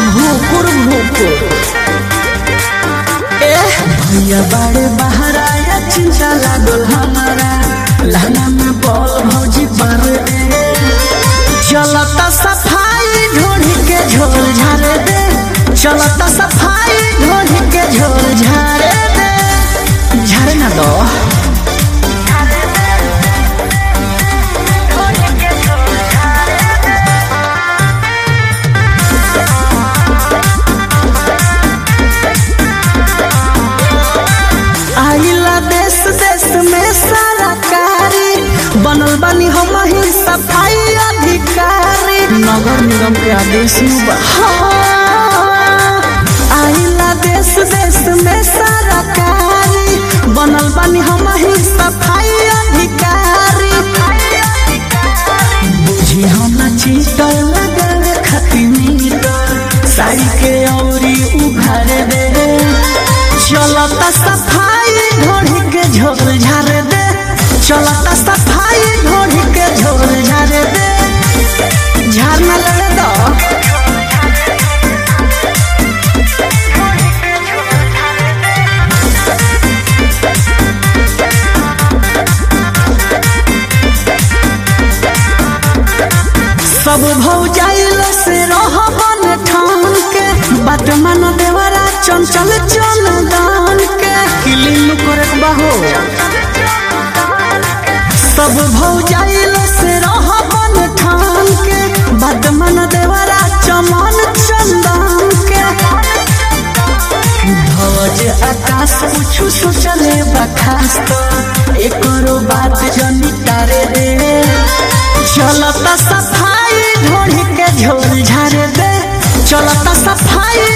भूकुर भूकुर ए भैया बाड़े बहरा या चिंता लागल हमारा लहना में बॉल भौजी पर दे चलता सफाई ढोढ़ी के झोल झारे दे चलता सफाई ढोढ़ी के झोल झारे दे झारे ना दो आइला देश देश में सारा कारी बनल बानी हम ही सफाई अधिकारी नगर निगम के आदेश में बा हाँ। आइला देश देश में सारा कारी बनल बानी हम ही सफाई अधिकारी बुझी हम चीटर लगे खती मीटर साड़ी के औरी उघार दे चलता सफाई ढोढ़ी के झोल झार दे चलता सफाई ढोढ़ी के झोल झार दे झार न लगे दो सब भौजाइल से रहबन ठान के बात मन देवरा चंचल चल दान के किलिन करे बाहो सब भौजाइल से रहबन ठान के बात मन देवरा चमन चंदन के ध्वज आकाश कुछ सोचले बखास एकरो बात जनी तारे रे चलता सफाई ढोढ़ी के झोल झारे दे चलता सफाई